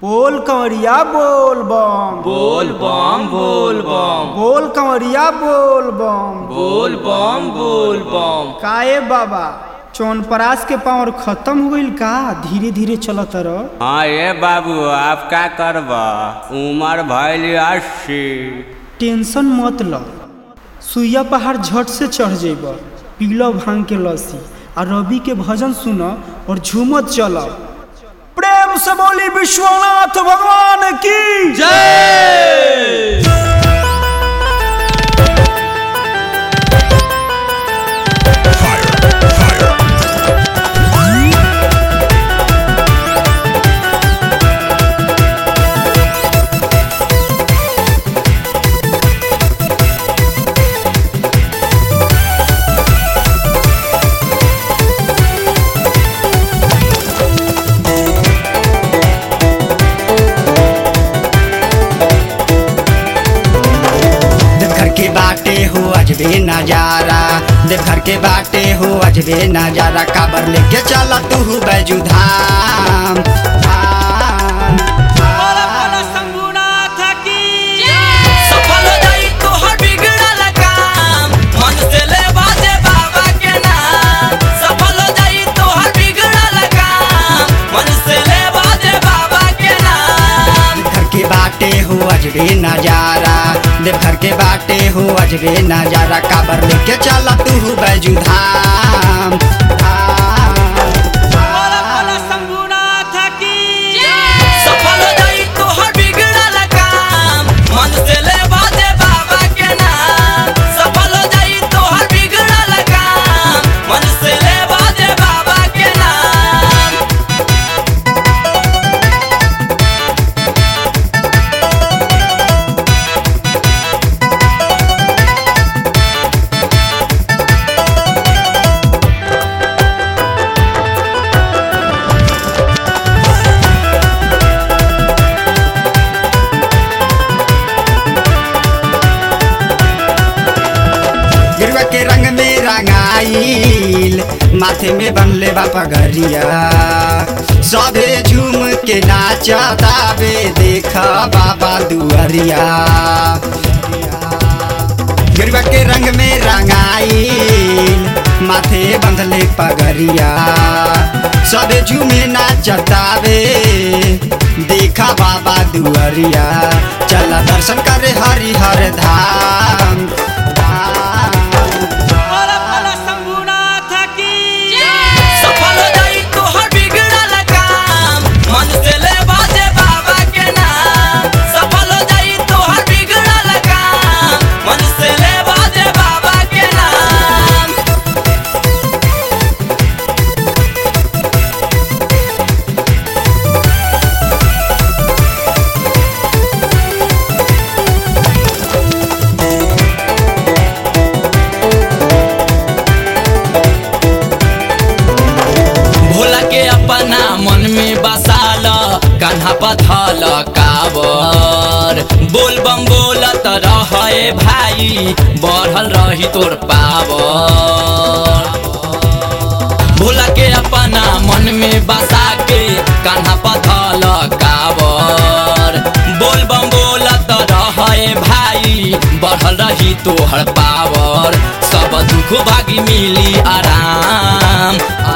बोल कंवरिया बोल बम बोल बम बोल बम बोल कंवरिया बोल बम बोल बम बोल बम काए बाबा चौनपरास के पावर खत्म हो गईल का धीरे धीरे चलत रह हाँ ये बाबू आप का करब उम्र भैल अस्सी टेंशन मत ल सुइया पहाड़ झट से चढ़ जेब पीलो भांग के लस्सी आ रवि के भजन सुन और झूमत चल प्रेम से बोली विश्वनाथ भगवान की जय देवघर के बाटे हो अजबे नजारा देवघर के बाटे हो अजबे नजारा काबर लेके चला तू बैजू धाम धाम, सफल हो जाई तोहर बिगड़ल काम मन से ले बाजे बाबा के नाम सफल हो जाई तोहर बिगड़ल काम मन से ले बाजे बाबा के नाम देवघर के बाटे हो अजबे नजारा देवघर के बाटे हो अजबे नजारा काबर लेके चला तू बैजू धाम धाम, सफल हो जाई तोहर बिगड़ल काम मन से ले बाजे बाबा के नाम सफल हो जाई तोहर बिगड़ल काम मन से ले बाजे बाबा के नाम गिरुआ के रंग में रंगाइल माथे में बनले बा पगरिया सभे झूम के नाचतावे देख बाबा दुअरिया गिरुआ के रंग में रंगाइल माथे बंधले पगरिया सभे झूमे नाचतावे देखा बाबा दुअरिया चला दर्शन करे हरिहर धाम धाम सफल हो जाई तोहर बिगड़ल काम मन से ले बाजे बाबा के नाम सफल हो जाई तोहर बिगड़ल काम मन से ले बाजे बाबा के नाम भोला के अपना मन में बसाल कान्हा पथल कावर बोल बम बोलत रहे भाई बढ़ल रही तोर पावर भोला के अपना मन में बसा के कान्हा पथल कावर बोल बम बोलत रहे भाई बढ़ल रही तोहर पावर सब दुख भागी मिली आराम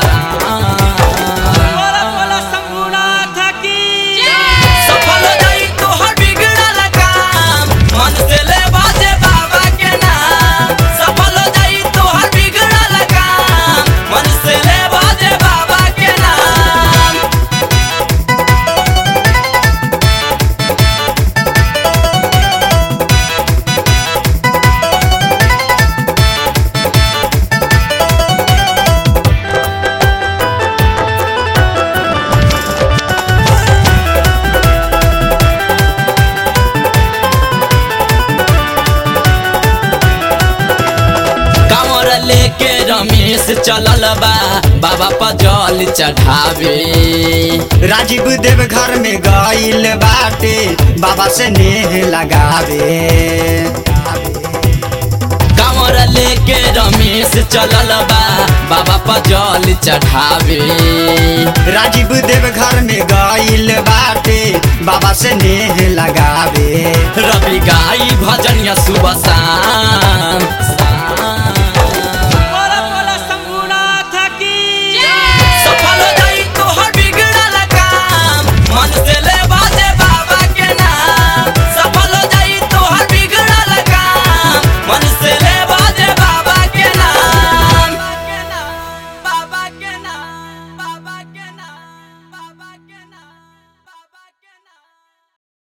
सफल हो जाई तोहर बिगड़ल काम मन से ले बाजे बाबा के नाम सफल हो जाई तोहर बिगड़ल काम मन से ले बाजे बाबा के नाम कांवर लेके रमेश चलल बा बाबा पर जल चढ़ावे राजीव देव घर में गईल बाटे बाबा से नेह लगावे कांवर लेके रमेश चलल बा बाबा पर जल चढ़ावे राजीव देव घर में गईल बाटे से नेह लगावे रवि गाई भजनिया सुबह शाम